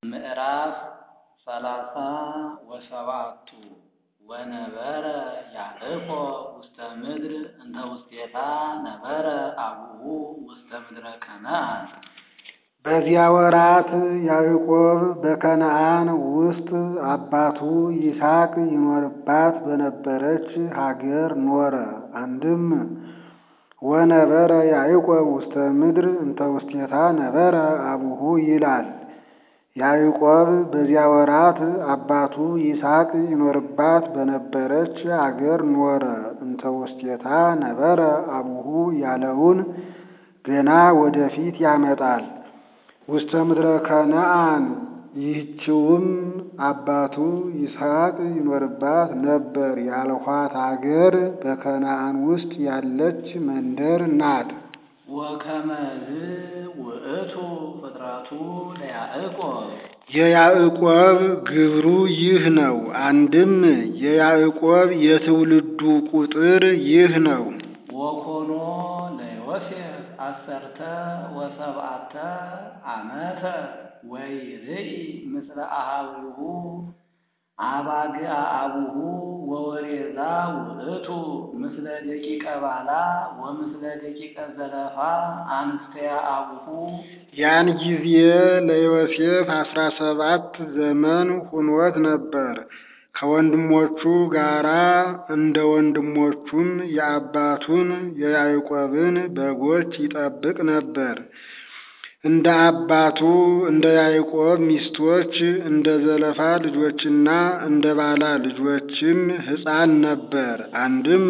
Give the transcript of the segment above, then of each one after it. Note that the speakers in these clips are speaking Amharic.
ምዕራፍ ሰላሳ ወሰባቱ ወነበረ ያዕቆብ ውስተ ምድር እንተ ውስቴታ ነበረ አቡሁ ውስተ ምድረ ከነዓን። በዚያ ወራት ያዕቆብ በከነዓን ውስጥ አባቱ ይስሐቅ ይኖርባት በነበረች ሀገር ኖረ። አንድም ወነበረ ያዕቆብ ውስተ ምድር እንተ ውስቴታ ነበረ አቡሁ ይላል። ያዕቆብ በዚያ ወራት አባቱ ይስሐቅ ይኖርባት በነበረች አገር ኖረ። እንተ ውስቴታ ነበረ አቡሁ ያለውን ገና ወደፊት ያመጣል። ውስተ ምድረ ከነዓን ይህችውም አባቱ ይስሐቅ ይኖርባት ነበር ያልኋት አገር በከነዓን ውስጥ ያለች መንደር ናት። ወከመዝ ውእቱ ፍጥረቱ ለያዕቆብ የያዕቆብ ግብሩ ይህ ነው። አንድም የያዕቆብ የትውልዱ ቁጥር ይህ ነው። ወኮኖ ለዮሴፍ አሰርተ ወሰብዓተ ዓመተ ወይርኢ ምስለ አሃዊሁ አባግዓ አቡሁ ወወሬዛ ውእቱ ምስለ ደቂቀ ባላ ወምስለ ደቂቀ ዘለፋ አንስተያ አቡሁ። ያን ጊዜ ለዮሴፍ አስራ ሰባት ዘመን ሁኖት ነበር። ከወንድሞቹ ጋራ እንደ ወንድሞቹም የአባቱን የያዕቆብን በጎች ይጠብቅ ነበር። እንደ አባቱ እንደ ያዕቆብ ሚስቶች እንደ ዘለፋ ልጆችና እንደ ባላ ልጆችም ሕፃን ነበር። አንድም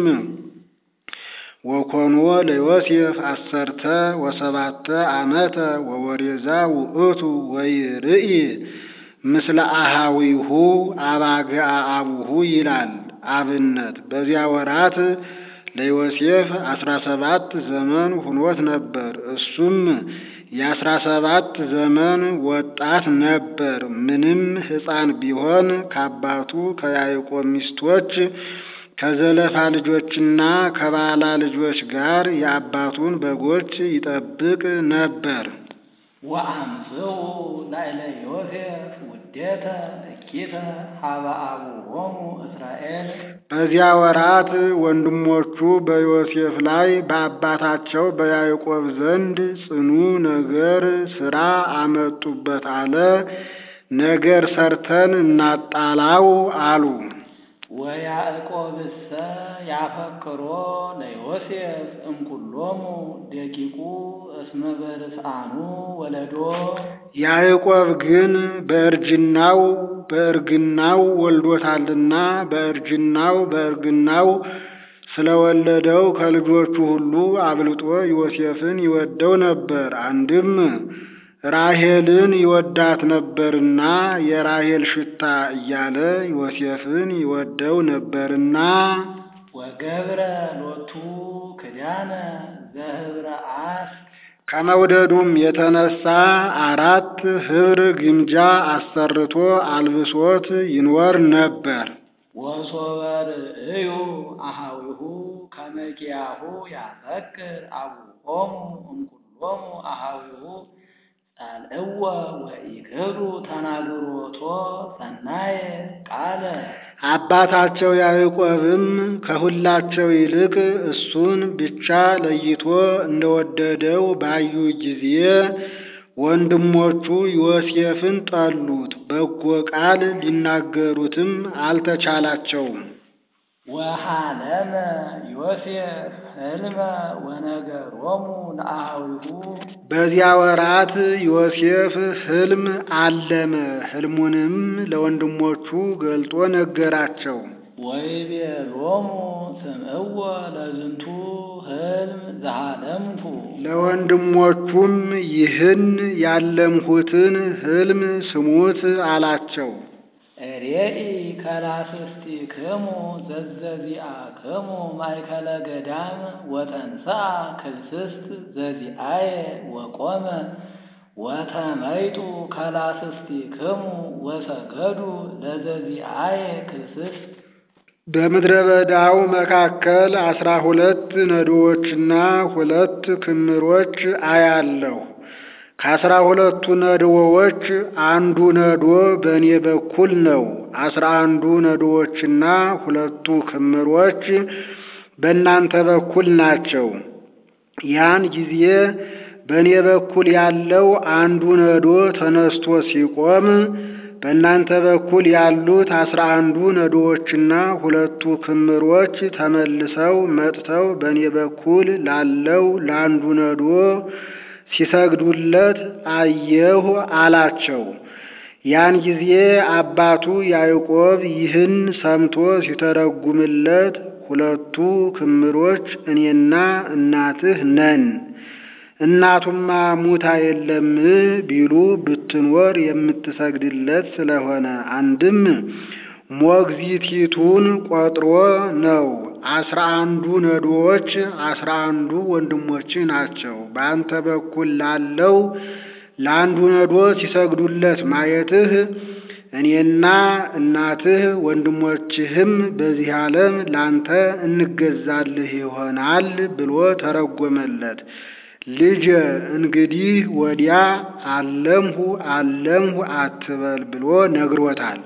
ወኮኖ ለዮሴፍ አሰርተ ወሰባተ ዓመተ ወወሬዛ ውእቱ ወይርኢ ምስለ አሃዊሁ አባግዓ አቡሁ ይላል። አብነት በዚያ ወራት ለዮሴፍ አስራ ሰባት ዘመን ሁኖት ነበር። እሱም የአስራ ሰባት ዘመን ወጣት ነበር። ምንም ሕፃን ቢሆን ከአባቱ ከያዕቆብ ሚስቶች ከዘለፋ ልጆችና ከባላ ልጆች ጋር የአባቱን በጎች ይጠብቅ ነበር። ወአምጽኡ ላዕለ ዮሴፍ ውዴተ እኪተ ሀበ አቡሆሙ እስራኤል። በዚያ ወራት ወንድሞቹ በዮሴፍ ላይ በአባታቸው በያዕቆብ ዘንድ ጽኑ ነገር ሥራ አመጡበት አለ። ነገር ሰርተን እናጣላው አሉ። ወያዕቆብሰ ያፈቅሮ ለዮሴፍ እምኩሎሙ ደቂቁ እስመ በርስአኑ ወለዶ። ያዕቆብ ግን በእርጅናው በእርግናው ወልዶታልና በእርጅናው በእርግናው ስለወለደው ከልጆቹ ሁሉ አብልጦ ዮሴፍን ይወደው ነበር። አንድም ራሔልን ይወዳት ነበርና የራሔል ሽታ እያለ ዮሴፍን ይወደው ነበርና ወገብረ ሎቱ ክዳነ ዘህብረ አስ ከመውደዱም የተነሳ አራት ኅብር ግምጃ አሰርቶ አልብሶት ይኖር ነበር። ወሶበር እዩ አሃዊሁ ከመኪያሁ ያፈቅር አቡሆሙ እምኩሎሙ አሃዊሁ ጻልእወ ወኢክዱ ተናግሮቶ ሰናየ ቃለ አባታቸው ያዕቆብም ከሁላቸው ይልቅ እሱን ብቻ ለይቶ እንደወደደው ባዩ ጊዜ ወንድሞቹ ዮሴፍን ጠሉት፣ በጎ ቃል ሊናገሩትም አልተቻላቸውም። ወሃለመ ዮሴፍ ሕልመ ወነገሮሙ ለአሃዊሁ በዚያ ወራት ዮሴፍ ሕልም አለመ። ሕልሙንም ለወንድሞቹ ገልጦ ነገራቸው። ወይቤሎሙ ስምዕዎ ለዝንቱ ሕልም ዘሃለምኩ ለወንድሞቹም ይህን ያለምሁትን ሕልም ስሙት አላቸው። ሬኢ ከላስስቲክሙ ዘዘዚአክሙ ማእከለ ገዳም ወተንሥአ ክልስስት ዘዚአየ ወቆመ ወተመይጡ ከላስስቲክሙ ወሰገዱ ለዘዚአየ ክልስስት በምድረ በዳው መካከል አስራ ሁለት ነዶዎችና ሁለት ክምሮች አያለሁ። ከአስራ ሁለቱ ነድዎዎች አንዱ ነዶ በእኔ በኩል ነው። አስራ አንዱ ነዶዎችና ሁለቱ ክምሮች በእናንተ በኩል ናቸው። ያን ጊዜ በእኔ በኩል ያለው አንዱ ነዶ ተነስቶ ሲቆም በእናንተ በኩል ያሉት አስራ አንዱ ነዶዎችና ሁለቱ ክምሮች ተመልሰው መጥተው በእኔ በኩል ላለው ለአንዱ ነዶ ሲሰግዱለት አየሁ አላቸው። ያን ጊዜ አባቱ ያዕቆብ ይህን ሰምቶ ሲተረጉምለት ሁለቱ ክምሮች እኔና እናትህ ነን፣ እናቱማ ሙታ የለም ቢሉ ብትኖር የምትሰግድለት ስለሆነ አንድም ሞግዚቲቱን ቆጥሮ ነው። አስራ አንዱ ነዶዎች አስራ አንዱ ወንድሞች ናቸው። በአንተ በኩል ላለው ለአንዱ ነዶ ሲሰግዱለት ማየትህ እኔና እናትህ ወንድሞችህም በዚህ ዓለም ላንተ እንገዛልህ ይሆናል ብሎ ተረጎመለት። ልጄ እንግዲህ ወዲያ አለምሁ አለምሁ አትበል ብሎ ነግሮታል።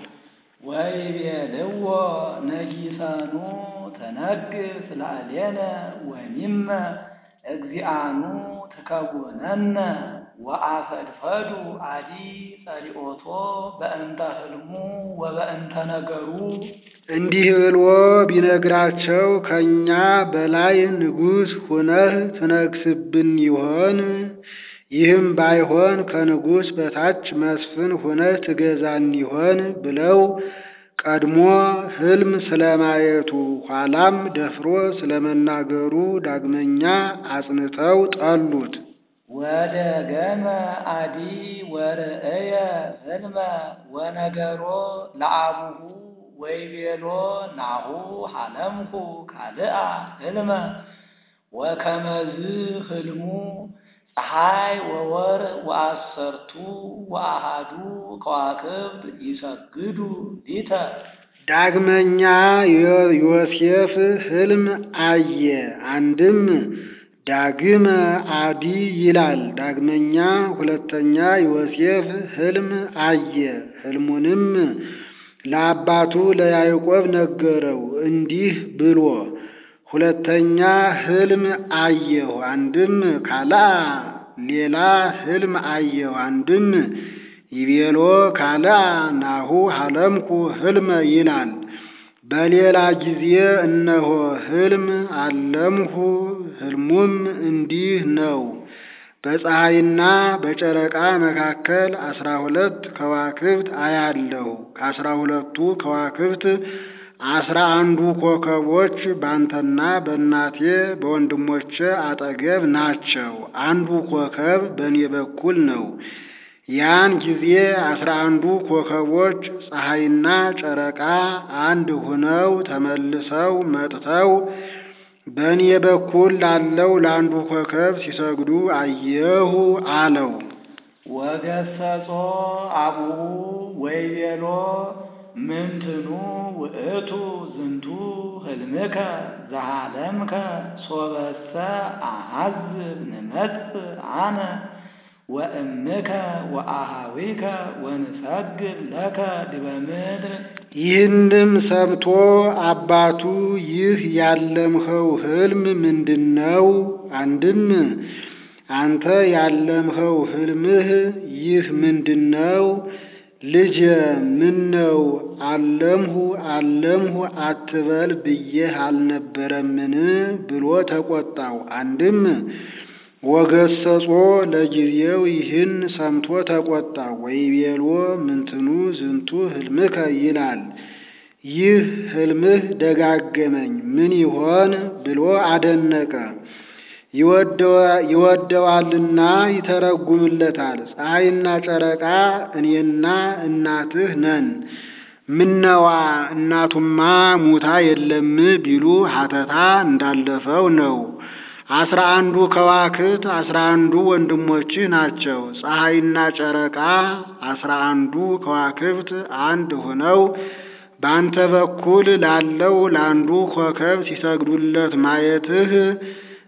ወይቤልዎ ነጊሰኑ ተነግስ ላዕሌነ ወሚመ እግዚአኑ ትከውነነ ወአፈድፈዱ አዲ ጸሊኦቶ በእንተ ህልሙ ወበእንተ ነገሩ። እንዲህ ብሎ ቢነግራቸው ከእኛ በላይ ንጉሥ ሁነህ ትነግስብን ይሆን? ይህም ባይሆን ከንጉሥ በታች መስፍን ሁነህ ትገዛን ይሆን? ብለው ቀድሞ ሕልም ስለማየቱ ኋላም ደፍሮ ስለመናገሩ ዳግመኛ አጽንተው ጠሉት። ወደ ገመ አዲ ወርእየ ህልመ ወነገሮ ለአቡሁ ወይቤሎ ናሁ ሐለምኩ ካልአ ህልመ ወከመዝ ህልሙ ፀሐይ ወወር ወአሰርቱ ወአሃዱ ከዋክብት ይሰግዱ ሊተ። ዳግመኛ ዮሴፍ ሕልም አየ። አንድም ዳግመ አዲ ይላል። ዳግመኛ ሁለተኛ ዮሴፍ ሕልም አየ። ሕልሙንም ለአባቱ ለያዕቆብ ነገረው እንዲህ ብሎ ሁለተኛ ሕልም አየሁ። አንድም ካልአ ሌላ ሕልም አየሁ። አንድም ይቤሎ ካልአ ናሁ ሐለምኩ ሕልመ ይላል። በሌላ ጊዜ እነሆ ሕልም አለምሁ። ሕልሙም እንዲህ ነው። በፀሐይና በጨረቃ መካከል አስራ ሁለት ከዋክብት አያለሁ። ከአስራ ሁለቱ ከዋክብት አስራ አንዱ ኮከቦች ባንተና በእናቴ በወንድሞቼ አጠገብ ናቸው። አንዱ ኮከብ በእኔ በኩል ነው። ያን ጊዜ አስራ አንዱ ኮከቦች ፀሐይና ጨረቃ አንድ ሁነው ተመልሰው መጥተው በእኔ በኩል ላለው ለአንዱ ኮከብ ሲሰግዱ አየሁ አለው። ወገሰጾ አቡሁ ወይቤሎ ምንትኑ ውእቱ ዝንቱ ህልምከ ዘሃለምከ ሶበሰ አሐዝብ ንመጽእ አነ ወእምከ ወአሃዊከ ወንሰግድ ለከ ዲበ ምድር። ይህንም ሰምቶ አባቱ ይህ ያለምኸው ሕልም ምንድን ነው? አንድም አንተ ያለምኸው ሕልምህ ይህ ምንድን ነው? ልጄ ምን ነው አለምሁ አለምሁ አትበል ብዬህ አልነበረምን? ብሎ ተቆጣው። አንድም ወገሰጾ ለጊዜው ይህን ሰምቶ ተቆጣ። ወይቤሎ ምንትኑ ዝንቱ ህልምከ ይላል። ይህ ህልምህ ደጋገመኝ ምን ይሆን ብሎ አደነቀ። ይወደዋልና ይተረጉምለታል። ፀሐይና ጨረቃ እኔና እናትህ ነን። ምነዋ እናቱማ ሙታ የለም ቢሉ ሀተታ እንዳለፈው ነው። አስራ አንዱ ከዋክብት አስራ አንዱ ወንድሞችህ ናቸው። ፀሐይና ጨረቃ አስራ አንዱ ከዋክብት አንድ ሆነው በአንተ በኩል ላለው ለአንዱ ኮከብ ሲሰግዱለት ማየትህ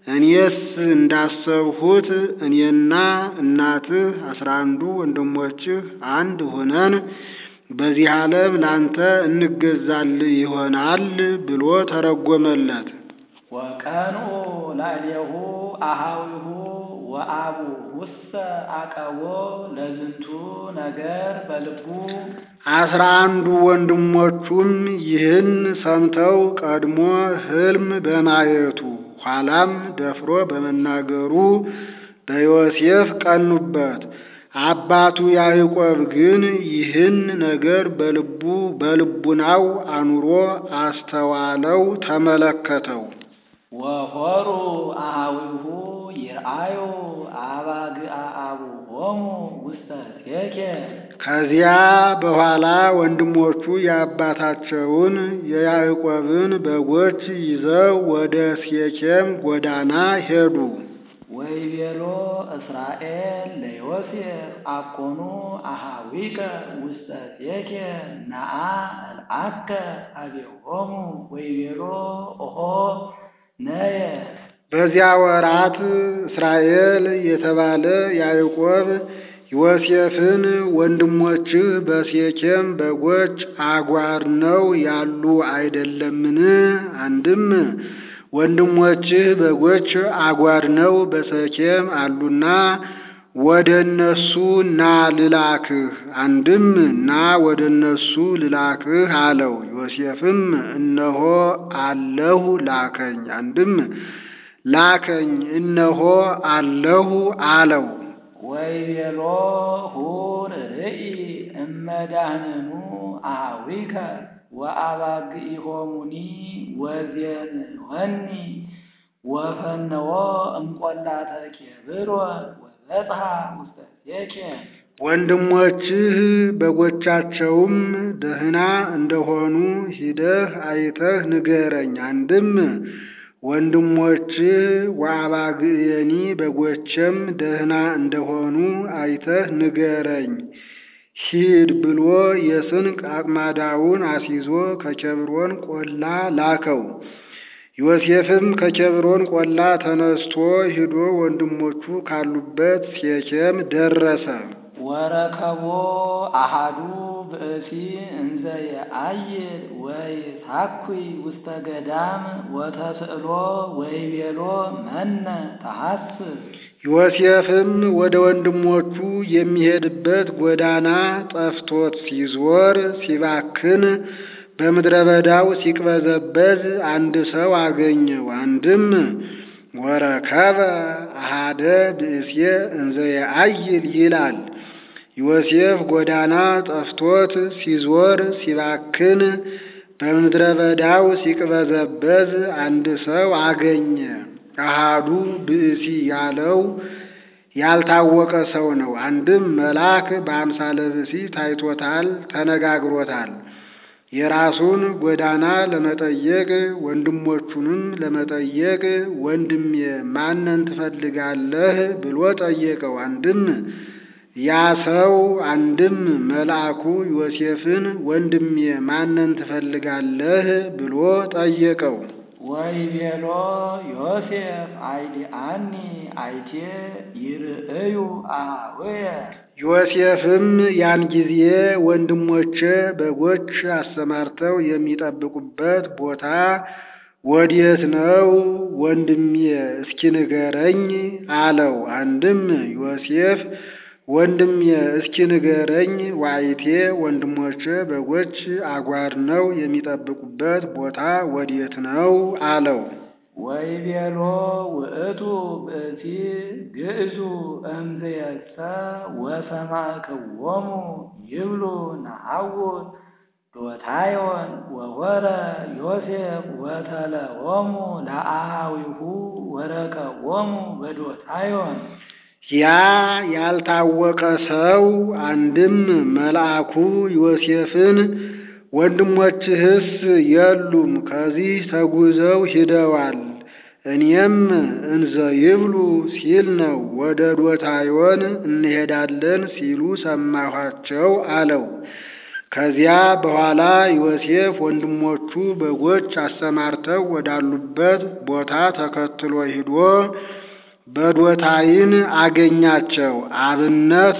እኔስ እንዳሰብሁት እኔና እናትህ አስራ አንዱ ወንድሞችህ አንድ ሆነን በዚህ ዓለም ላንተ እንገዛልህ ይሆናል ብሎ ተረጎመለት። ወቀንኡ ላዕሌሁ አሃዊሁ ወአቡ ውስተ አቀቦ ለዝንቱ ነገር በልቡ አስራ አንዱ ወንድሞቹም ይህን ሰምተው ቀድሞ ሕልም በማየቱ ኋላም ደፍሮ በመናገሩ በዮሴፍ ቀኑበት። አባቱ ያዕቆብ ግን ይህን ነገር በልቡ በልቡናው አኑሮ አስተዋለው፣ ተመለከተው። ወሆሩ አሃዊሁ ይርአዩ አባግአ አቡሆሙ ውስተ ሴኬም ከዚያ በኋላ ወንድሞቹ የአባታቸውን የያዕቆብን በጎች ይዘው ወደ ሴኬም ጎዳና ሄዱ። ወይቤሎ እስራኤል ለዮሴፍ አኮኑ አሃዊከ ውስተ ሴኬም ነአ እልአከ አቤሆሙ ወይቤሎ ኦሆ ነየ በዚያ ወራት እስራኤል የተባለ ያዕቆብ ዮሴፍን ወንድሞችህ በሴኬም በጎች አጓር ነው ያሉ አይደለምን? አንድም ወንድሞችህ በጎች አጓር ነው በሴኬም አሉና ወደ እነሱ ና ልላክህ፣ አንድም ና ወደ እነሱ ልላክህ አለው። ዮሴፍም እነሆ አለሁ ላከኝ፣ አንድም ላከኝ እነሆ አለሁ አለው። ወይቤሎ ሁር ርኢ እመዳህንኑ አሃዊከ ወአባግኢሆሙኒ ወዜንወኒ ወፈነዎ እምቈላተ ኬብሮን ወበጽሐ ውስተ ሴኬም ወንድሞችህ በጎቻቸውም ደህና እንደሆኑ ሂደህ አይተህ ንገረኝ። አንድም ወንድሞችህ ወአባግየኒ በጎቼም ደህና እንደሆኑ አይተህ ንገረኝ ሂድ ብሎ የስንቅ አቅማዳውን አስይዞ ከኬብሮን ቆላ ላከው። ዮሴፍም ከኬብሮን ቆላ ተነስቶ ሂዶ ወንድሞቹ ካሉበት ሴኬም ደረሰ። ወረከቦ አሃዱ ብእሲ እንዘ የአይል ወይሳኩይ ውስተ ገዳም ወተስእሎ ወይቤሎ መነ ተሐስብ ዮሴፍም ወደ ወንድሞቹ የሚሄድበት ጎዳና ጠፍቶት ሲዞር ሲባክን በምድረ በዳው ሲቅበዘበዝ አንድ ሰው አገኘው። አንድም ወረከበ አሃደ ብእሴ እንዘ የአይል ይላል። ዮሴፍ ጎዳና ጠፍቶት ሲዞር ሲባክን በምድረ በዳው ሲቅበዘበዝ አንድ ሰው አገኘ። አሃዱ ብእሲ ያለው ያልታወቀ ሰው ነው። አንድም መልአክ በአምሳለ ብእሲ ታይቶታል፣ ተነጋግሮታል። የራሱን ጎዳና ለመጠየቅ ወንድሞቹንም ለመጠየቅ ወንድሜ ማንን ትፈልጋለህ ብሎ ጠየቀው። አንድም ያ ሰው አንድም መልአኩ ዮሴፍን ወንድሜ ማንን ትፈልጋለህ ብሎ ጠየቀው። ወይቤሎ ዮሴፍ አይዲአኒ አይቴ ይርእዩ አሃውየ ዮሴፍም ያን ጊዜ ወንድሞቼ በጎች አሰማርተው የሚጠብቁበት ቦታ ወዴት ነው ወንድሜ እስኪ ንገረኝ አለው። አንድም ዮሴፍ ወንድሜ እስኪ ንገረኝ ዋይቴ ወንድሞቼ በጎች አጓር ነው የሚጠብቁበት ቦታ ወዴት ነው አለው። ወይቤሎ ውእቱ ብእሲ ግእዙ እምዝየሰ ወሰማዕክዎሙ ይብሉ ነሐውር ዶታዮን ወወረ ዮሴፍ ወተለዎሙ ለአሃዊሁ ወረከዎሙ በዶታዮን ያ ያልታወቀ ሰው አንድም መልአኩ ዮሴፍን ወንድሞችህስ የሉም፣ ከዚህ ተጉዘው ሂደዋል፣ እኔም እንዘ ይብሉ ሲል ነው። ወደ ዶታዮን እንሄዳለን ሲሉ ሰማኋቸው አለው። ከዚያ በኋላ ዮሴፍ ወንድሞቹ በጎች አሰማርተው ወዳሉበት ቦታ ተከትሎ ሂዶ በዶታይን አገኛቸው። አብነት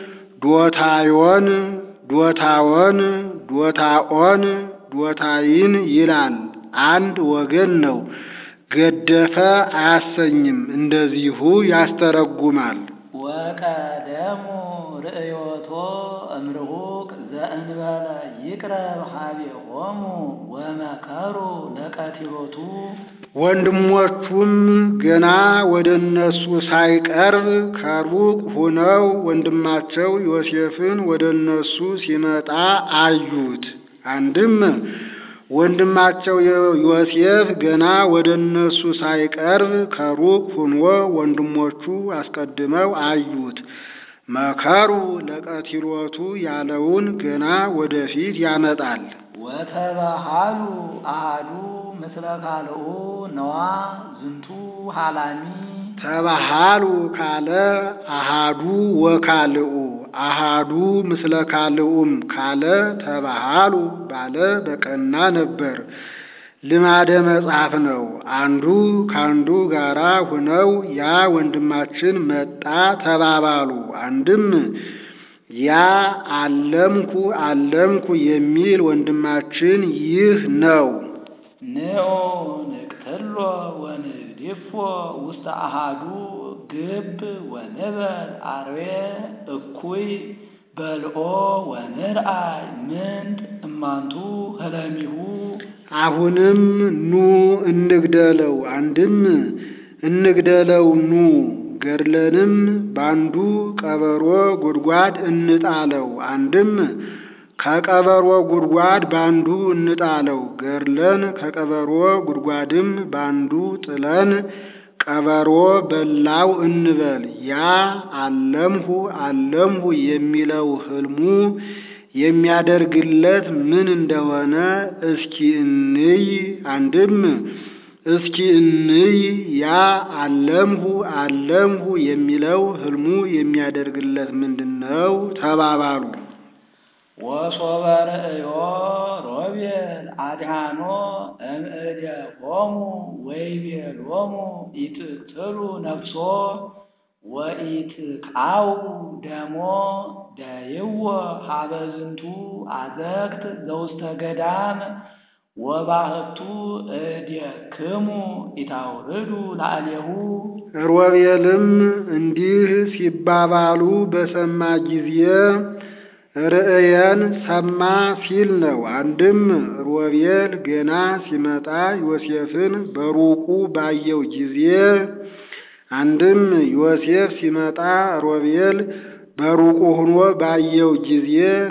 ዶታዮን፣ ዶታወን፣ ዶታኦን፣ ዶታይን ይላል። አንድ ወገን ነው። ገደፈ አያሰኝም። እንደዚሁ ያስተረጉማል። ወቀደሙ ርእዮቶ እምርሁቅ ዘእንበለ ይቅረብ ሀቤሆሙ ወመከሩ ለቀቲሎቱ ወንድሞቹም ገና ወደ እነሱ ሳይቀርብ ከሩቅ ሆነው ወንድማቸው ዮሴፍን ወደ እነሱ ሲመጣ አዩት። አንድም ወንድማቸው ዮሴፍ ገና ወደ እነሱ ሳይቀርብ ከሩቅ ሆኖ ወንድሞቹ አስቀድመው አዩት። መከሩ ለቀቲሎቱ ያለውን ገና ወደፊት ያመጣል። ወተባሃሉ አሃዱ ምስለ ካልኡ ነዋ ዝንቱ ሃላሚ ተባሃሉ ካለ አሃዱ ወካልኡ አሃዱ ምስለ ካልኡም ካለ ተባሃሉ ባለ በቀና ነበር። ልማደ መጽሐፍ ነው። አንዱ ካንዱ ጋራ ሁነው ያ ወንድማችን መጣ ተባባሉ። አንድም ያ አለምኩ አለምኩ የሚል ወንድማችን ይህ ነው። ንዑ ንቅትሎ ወንግዲፎ ውስተ አሃዱ ግብ ወንበል አርዌ እኩይ በልኦ ወንርአይ ምንድ እማንቱ ህለሚሁ አሁንም ኑ እንግደለው። አንድም እንግደለው ኑ ገድለንም ባንዱ ቀበሮ ጉድጓድ እንጣለው። አንድም ከቀበሮ ጉድጓድ ባንዱ እንጣለው። ገድለን ከቀበሮ ጉድጓድም ባንዱ ጥለን ቀበሮ በላው እንበል። ያ አለምሁ አለምሁ የሚለው ህልሙ የሚያደርግለት ምን እንደሆነ እስኪ እንይ። አንድም እስኪ እንይ ያ አለምሁ አለምሁ የሚለው ህልሙ የሚያደርግለት ምንድን ነው ተባባሉ። ወሶበ ርእዮ ሮቤል አድሃኖ እምእዴሆሙ ወይቤሎሙ ኢትቅትሉ ነፍሶ ወኢትቃው ደሞ ደይዎ ሀበ ዝንቱ አዘቅት ዘውስተ ገዳም ወባህቱ እዴክሙ ኢታውርዱ ላዕሌሁ ሮቤልም እንዲህ ሲባባሉ በሰማ ጊዜ ርእየን ሰማ ሲል ነው። አንድም ሮቤል ገና ሲመጣ ዮሴፍን በሩቁ ባየው ጊዜ፣ አንድም ዮሴፍ ሲመጣ ሮቤል በሩቁ ሆኖ ባየው ጊዜ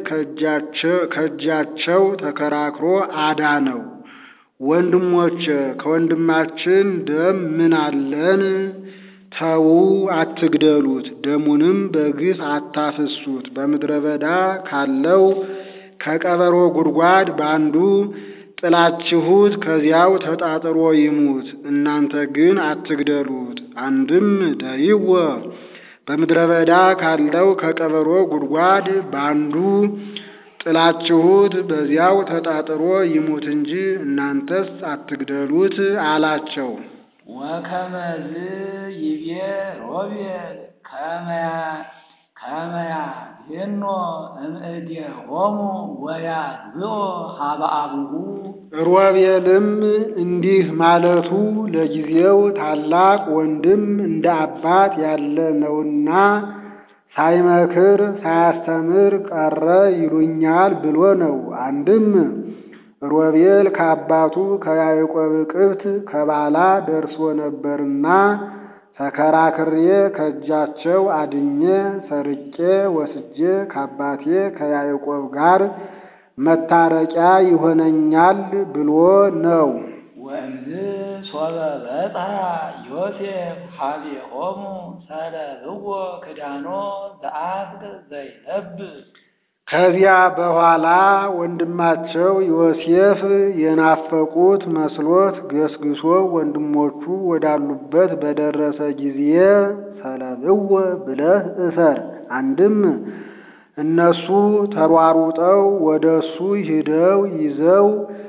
ከእጃቸው ተከራክሮ አዳነው። ወንድሞች ከወንድማችን ደም ምን አለን? ተዉ አትግደሉት፣ ደሙንም በግፍ አታፍሱት። በምድረ በዳ ካለው ከቀበሮ ጉድጓድ ባንዱ ጥላችሁት ከዚያው ተጣጥሮ ይሙት። እናንተ ግን አትግደሉት። አንድም ደይወ በምድረ በዳ ካለው ከቀበሮ ጉድጓድ ባንዱ ጥላችሁት በዚያው ተጣጥሮ ይሙት እንጂ እናንተስ አትግደሉት አላቸው። ወከመዝ ይቤ ሮቤል ከመያ ከመያ ሄኖ እምእዴሆሙ ወያግዝኦ ሀበ አቡሁ ሮቤልም እንዲህ ማለቱ ለጊዜው ታላቅ ወንድም እንደ አባት ያለ ነውና ሳይመክር ሳያስተምር ቀረ ይሉኛል ብሎ ነው። አንድም ሮቤል ከአባቱ ከያዕቆብ ቅብት ከባላ ደርሶ ነበርና ተከራክሬ ከእጃቸው አድኜ ሰርቄ ወስጄ ከአባቴ ከያዕቆብ ጋር መታረቂያ ይሆነኛል ብሎ ነው። ወእምዝ ሶበ በጽሐ ዮሴፍ ሀቤሆሙ ሰለብዎ ክዳኖ ዘአፍቅ ዘይለብስ ከዚያ በኋላ ወንድማቸው ዮሴፍ የናፈቁት መስሎት ገስግሶ ወንድሞቹ ወዳሉበት በደረሰ ጊዜ ሰለብዎ ብለህ እሰር። አንድም እነሱ ተሯሩጠው ወደ እሱ ሂደው ይዘው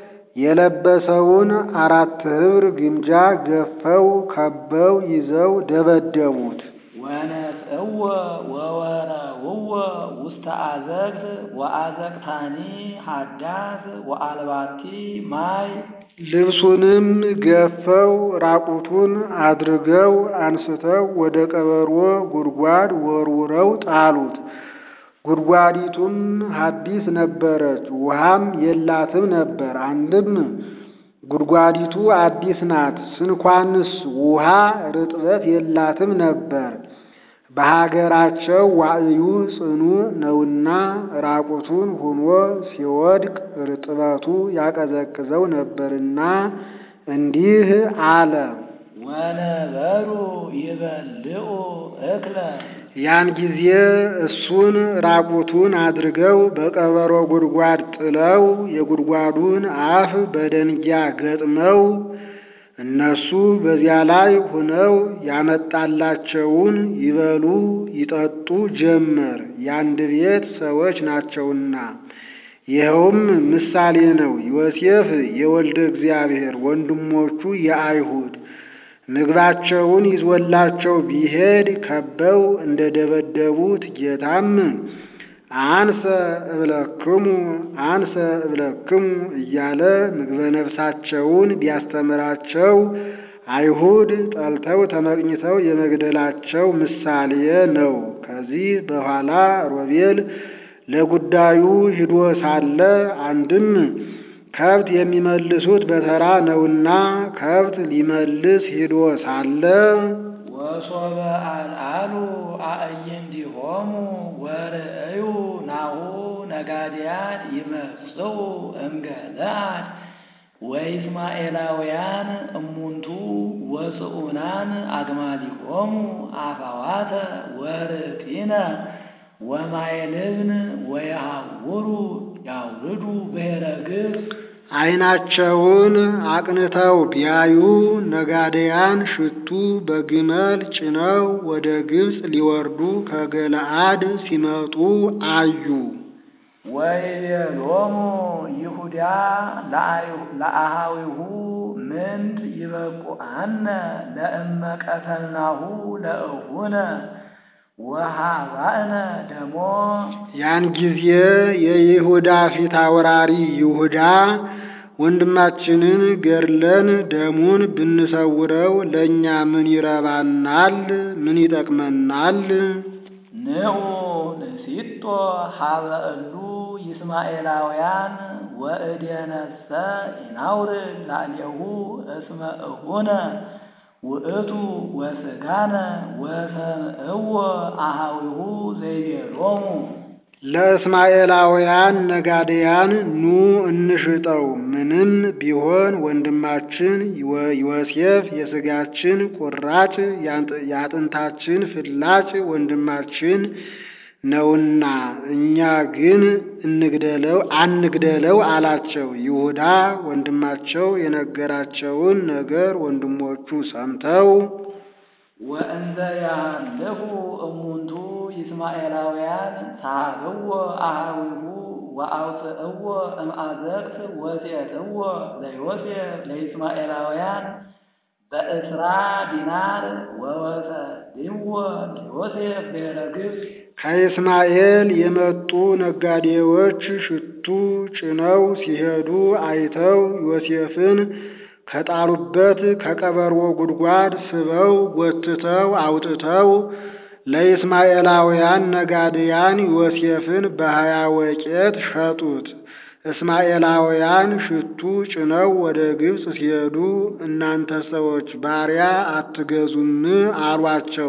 የለበሰውን አራት ኅብር ግምጃ ገፈው ከበው ይዘው ደበደቡት። ወነጽእዎ ወወረውዎ ውስተ አዘቅት ወአዘቅታኒ ሀዳስ ወአልባቲ ማይ ልብሱንም ገፈው ራቁቱን አድርገው አንስተው ወደ ቀበሮ ጉድጓድ ወርውረው ጣሉት። ጉድጓዲቱም ሐዲስ ነበረች፣ ውሃም የላትም ነበር። አንድም ጉድጓዲቱ አዲስ ናት፣ ስንኳንስ ውሃ ርጥበት የላትም ነበር። በሀገራቸው ዋዕዩ ጽኑ ነውና ራቁቱን ሁኖ ሲወድቅ ርጥበቱ ያቀዘቅዘው ነበርና እንዲህ አለ። ወነበሩ ይበልዑ እክለ ያን ጊዜ እሱን ራቁቱን አድርገው በቀበሮ ጉድጓድ ጥለው የጉድጓዱን አፍ በደንጊያ ገጥመው እነሱ በዚያ ላይ ሆነው ያመጣላቸውን ይበሉ ይጠጡ ጀመር። የአንድ ቤት ሰዎች ናቸውና። ይኸውም ምሳሌ ነው። ዮሴፍ የወልደ እግዚአብሔር ወንድሞቹ የአይሁድ ምግባቸውን ይዞላቸው ቢሄድ ከበው እንደ ደበደቡት ጌታም አንሰ እብለክሙ አንሰ እብለክሙ እያለ ምግበ ነፍሳቸውን ቢያስተምራቸው አይሁድ ጠልተው ተመቅኝተው የመግደላቸው ምሳሌ ነው። ከዚህ በኋላ ሮቤል ለጉዳዩ ሂዶ ሳለ አንድም ከብት የሚመልሱት በተራ ነውና ከብት ሊመልስ ሂዶ ሳለ ወሶበ አልአሉ አዕይንቲሆሙ ወርእዩ ናሁ ነጋድያን ይመጽኡ እምገለአድ ወይስማኤላውያን እሙንቱ ወጽኡናን አግማሊሆሙ አፋዋተ ወርጢነ ወማይልብን ወየሐውሩ ያውርዱ ብሔረ ግብፅ ዓይናቸውን አቅንተው ቢያዩ ነጋዴያን ሽቱ በግመል ጭነው ወደ ግብፅ ሊወርዱ ከገለአድ ሲመጡ አዩ። ወይቤሎሙ ይሁዳ ለአሃዊሁ ምንት ይበቁአነ ለእመ ቀተልናሁ ለእሁነ ወሃባእነ ደሞ ያን ጊዜ የይሁዳ ፊት አውራሪ ይሁዳ ወንድማችንን ገድለን ደሙን ብንሰውረው ለእኛ ምን ይረባናል? ምን ይጠቅመናል? ንዑ ንሲጦ ሀበ እሉ ይስማኤላውያን ወእዴነሰ ኢናውርድ ላዕሌሁ እስመ እሁነ ውእቱ ወስጋነ ወሰምዕዎ አሃዊሁ ዘይቤሎሙ ለእስማኤላውያን ነጋዴያን ኑ እንሽጠው፣ ምንም ቢሆን ወንድማችን ዮሴፍ የሥጋችን ቁራጭ የአጥንታችን ፍላጭ ወንድማችን ነውና እኛ ግን እንግደለው አንግደለው አላቸው። ይሁዳ ወንድማቸው የነገራቸውን ነገር ወንድሞቹ ሰምተው ወእንዘ ያሃልፉ እሙንቱ ይስማኤላውያን ሳሃብዎ አሃዊሁ ወአውፅእዎ እምአዘቅት ወሴትዎ ለዮሴፍ ለይስማኤላውያን በእስራ ዲናር ወወሰድዎ ለዮሴፍ ብሔረ ግብፅ ከእስማኤል የመጡ ነጋዴዎች ሽቱ ጭነው ሲሄዱ አይተው ዮሴፍን ከጣሉበት ከቀበሮ ጉድጓድ ስበው ጎትተው አውጥተው ለእስማኤላውያን ነጋዴያን ዮሴፍን በሀያ ወቄት ሸጡት። እስማኤላውያን ሽቱ ጭነው ወደ ግብፅ ሲሄዱ እናንተ ሰዎች ባሪያ አትገዙም አሏቸው።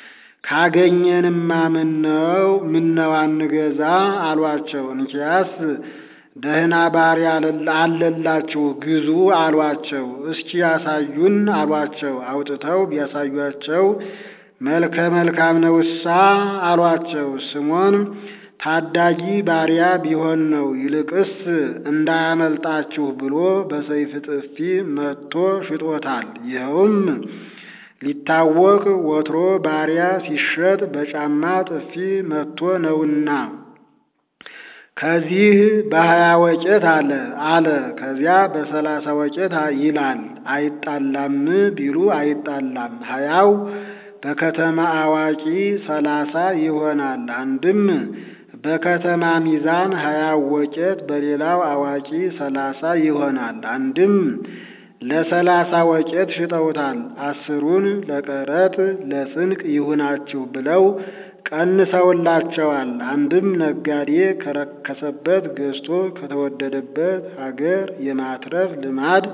ካገኘንማ ምነው ምነው አንገዛ አሏቸው። እንኪያስ ደህና ባሪያ አለላችሁ ግዙ አሏቸው። እስኪ ያሳዩን አሏቸው። አውጥተው ቢያሳዩአቸው መልከ መልካም ነውሳ አሏቸው። ስሞን ታዳጊ ባሪያ ቢሆን ነው፣ ይልቅስ እንዳያመልጣችሁ ብሎ በሰይፍ ጥፊ መትቶ ሽጦታል። ይኸውም ሊታወቅ ወትሮ ባሪያ ሲሸጥ በጫማ ጥፊ መትቶ ነውና ከዚህ በሀያ ወቄት አለ አለ ከዚያ በሰላሳ ወቄት ይላል። አይጣላም ቢሉ አይጣላም። ሀያው በከተማ አዋቂ ሰላሳ ይሆናል። አንድም በከተማ ሚዛን ሀያው ወቄት በሌላው አዋቂ ሰላሳ ይሆናል። አንድም ለሰላሳ ወቄት ሽጠውታል። አስሩን ለቀረጥ ለስንቅ ይሁናችሁ ብለው ቀንሰውላቸዋል። አንድም ነጋዴ ከረከሰበት ገዝቶ ከተወደደበት ሀገር የማትረፍ ልማድ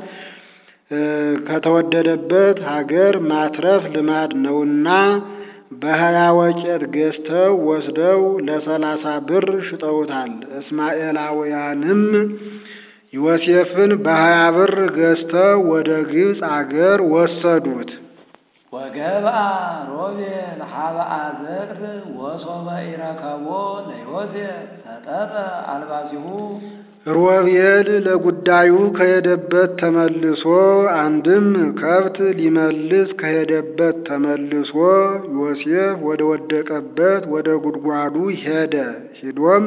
ከተወደደበት ሀገር ማትረፍ ልማድ ነውና በሀያ ወቄት ገዝተው ወስደው ለሰላሳ ብር ሽጠውታል። እስማኤላውያንም ዮሴፍን በሀያ ብር ገዝተው ወደ ግብፅ አገር ወሰዱት። ወገብአ ሮቤል ሀበ አዘቅት ወሶበ ኢረከቦ ለዮሴፍ ሰጠጠ አልባሲሁ ሮቤል ለጉዳዩ ከሄደበት ተመልሶ አንድም ከብት ሊመልስ ከሄደበት ተመልሶ ዮሴፍ ወደ ወደቀበት ወደ ጉድጓዱ ሄደ። ሂዶም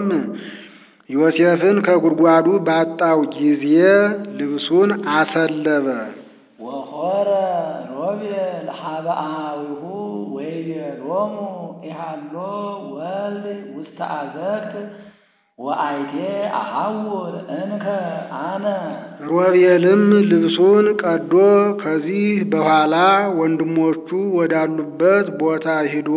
ዮሴፍን ከጉድጓዱ ባጣው ጊዜ ልብሱን አሰለበ። ወሖረ ሮቤል ሀበ አሃዊሁ ወይቤሎሙ ኢሃሎ ወልድ ውስተ አዘቅት ወአይቴ አሐውር እንከ አነ ሮቤልም ልብሱን ቀዶ ከዚህ በኋላ ወንድሞቹ ወዳሉበት ቦታ ሂዶ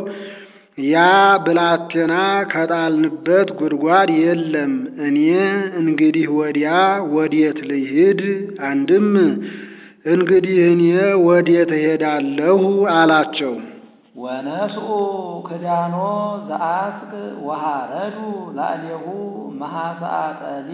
ያ ብላቴና ከጣልንበት ጉድጓድ የለም፣ እኔ እንግዲህ ወዲያ ወዴት ልሂድ? አንድም እንግዲህ እኔ ወዴት እሄዳለሁ አላቸው። ወነስኡ ክዳኖ ዘአስቅ ወሃረዱ ላዕሌሁ መሐሰአ ጠሊ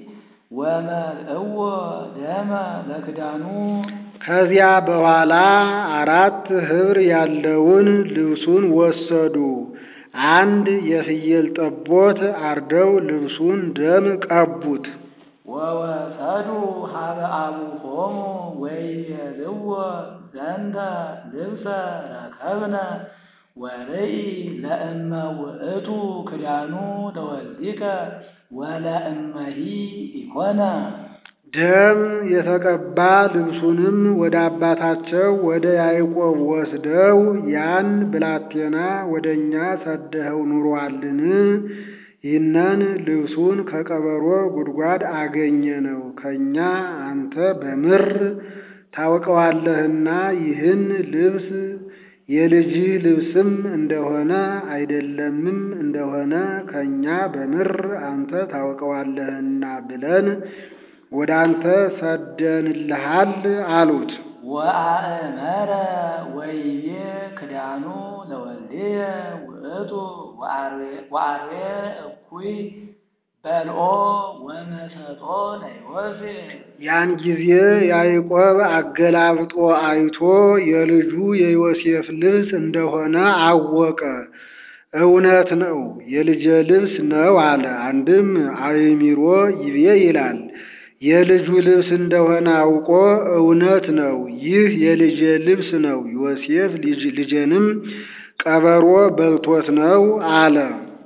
ወመልእዎ ደመ ለክዳኑ ከዚያ በኋላ አራት ኅብር ያለውን ልብሱን ወሰዱ። አንድ የፍየል ጠቦት አርደው ልብሱን ደም ቀቡት። ወወሰዱ ሀበ አቡሆሙ ወይቤልዎ ዘንተ ልብሰ ረከብነ ወርኢ ለእመ ውእቱ ክዳኑ ተወልዲከ ወለእመሂ ኢኮነ ደም የተቀባ ልብሱንም ወደ አባታቸው ወደ ያዕቆብ ወስደው ያን ብላቴና ወደ እኛ ሰደኸው ኑሮአልን? ይህንን ልብሱን ከቀበሮ ጉድጓድ አገኘ ነው ከእኛ አንተ በምር ታውቀዋለህና ይህን ልብስ የልጅህ ልብስም እንደሆነ አይደለምም እንደሆነ ከእኛ በምር አንተ ታውቀዋለህና ብለን ወደ አንተ ሰደንልሃል አሉት። ወአእመረ ወይቤ ክዳኑ ለወልድየ ውእቱ ወአርዌ እኩይ በልኦ ወመሰጦ ለዮሴፍ ያን ጊዜ ያዕቆብ አገላብጦ አይቶ የልጁ የዮሴፍ ልብስ እንደሆነ አወቀ። እውነት ነው፣ የልጄ ልብስ ነው አለ። አንድም አእሚሮ ይቤ ይላል። የልጁ ልብስ እንደሆነ አውቆ እውነት ነው፣ ይህ የልጄ ልብስ ነው፣ ዮሴፍ ልጄንም ቀበሮ በልቶት ነው አለ።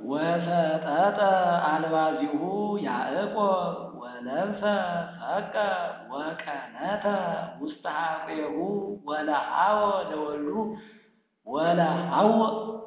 ወሰጠጠ አልባዚሁ ያዕቆብ ወለብሰ ሰቀ ወቀነተ ውስተ ሐቄሁ ወለሃወ ለወልዱ ወለሃወ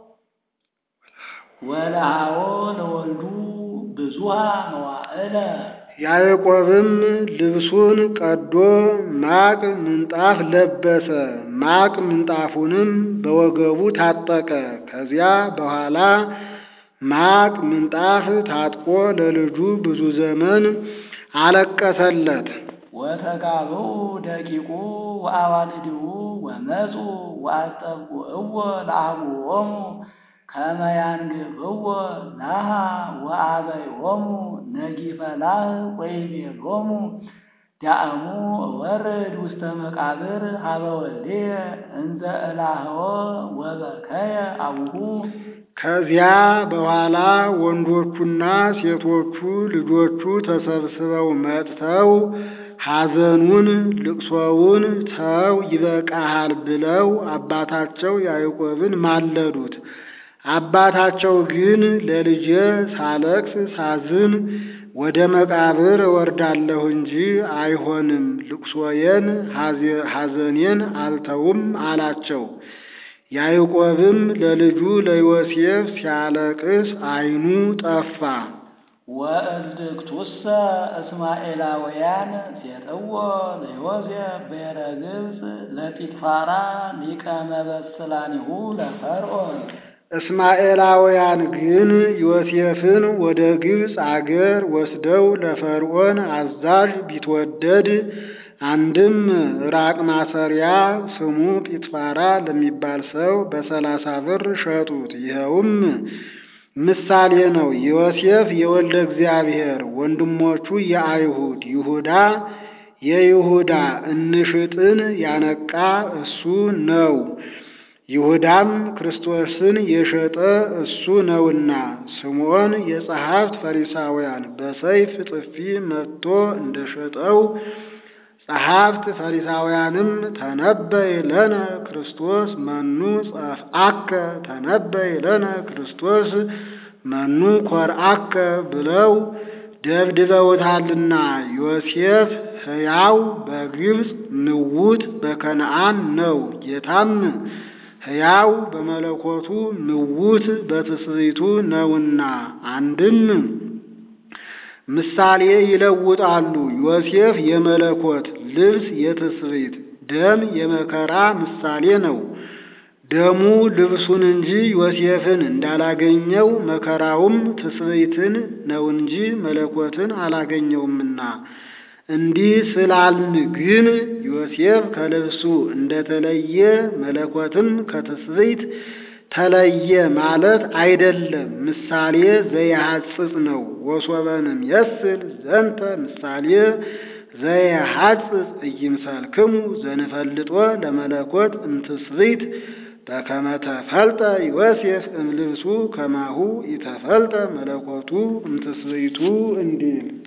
ወለሃወ ለወልዱ ብዙሃ መዋዕለ ያዕቆብም ልብሱን ቀዶ ማቅ ምንጣፍ ለበሰ። ማቅ ምንጣፉንም በወገቡ ታጠቀ። ከዚያ በኋላ ማቅ ምንጣፍ ታጥቆ ለልጁ ብዙ ዘመን አለቀሰለት። ወተጋብኡ ደቂቁ ወአዋልድሁ ወመፁ ወአስጠብቁዕዎ ለአቡሆሙ ከመ ያንግፍዎ ላሃ ወአበይሆሙ ነጊፈ ላህ ወይቤሎሙ ዳእሙ ወርድ ውስተ መቃብር ሀበ ወልድየ እንዘ እላህዎ ወበከየ አቡሁ ከዚያ በኋላ ወንዶቹና ሴቶቹ ልጆቹ ተሰብስበው መጥተው ሐዘኑን ልቅሶውን ተው ይበቃሃል ብለው አባታቸው ያዕቆብን ማለዱት። አባታቸው ግን ለልጄ ሳለቅስ ሳዝን ወደ መቃብር እወርዳለሁ እንጂ አይሆንም፣ ልቅሶዬን ሐዘኔን አልተውም አላቸው። ያዕቆብም ለልጁ ለዮሴፍ ሲያለቅስ ዓይኑ ጠፋ። ወእልክቱሰ እስማኤላውያን ሴጥዎ ለዮሴፍ ብሔረ ግብፅ ለጲጥፋራ ሊቀ መበስላኒሁ ለፈርዖን እስማኤላውያን ግን ዮሴፍን ወደ ግብፅ አገር ወስደው ለፈርዖን አዛዥ ቢትወደድ አንድም ራቅ ማሰሪያ ስሙ ጲጥፋራ ለሚባል ሰው በሰላሳ ብር ሸጡት። ይኸውም ምሳሌ ነው። ዮሴፍ የወልደ እግዚአብሔር ወንድሞቹ የአይሁድ ይሁዳ የይሁዳ እንሽጥን ያነቃ እሱ ነው። ይሁዳም ክርስቶስን የሸጠ እሱ ነውና። ስምዖን የጸሐፍት ፈሪሳውያን በሰይፍ ጥፊ መትቶ እንደሸጠው ጸሐፍት ፈሪሳውያንም ተነበይ ለነ ክርስቶስ መኑ ጸፍአከ ተነበይ ለነ ክርስቶስ መኑ ኮርአከ ብለው ደብድበውታልና ዮሴፍ ሕያው በግብፅ ምውት በከነዓን ነው። ጌታም ሕያው በመለኮቱ ምውት በትስብእቱ ነውና አንድም ምሳሌ ይለውጣሉ። ዮሴፍ የመለኮት ልብስ የትስብእት ደም የመከራ ምሳሌ ነው። ደሙ ልብሱን እንጂ ዮሴፍን እንዳላገኘው መከራውም ትስብእትን ነው እንጂ መለኮትን አላገኘውምና እንዲህ ስላልን ግን ዮሴፍ ከልብሱ እንደተለየ መለኮትም ከትስብእት ተለየ ማለት አይደለም። ምሳሌ ዘየሐጽጽ ነው። ወሶበንም የስል ዘንተ ምሳሌ ዘየሐጽጽ ኢይምሰልክሙ ዘንፈልጦ ለመለኮት እምትስብእት በከመ ተፈልጠ ዮሴፍ እምልብሱ ከማሁ ኢተፈልጠ መለኮቱ እምትስብእቱ እንዲል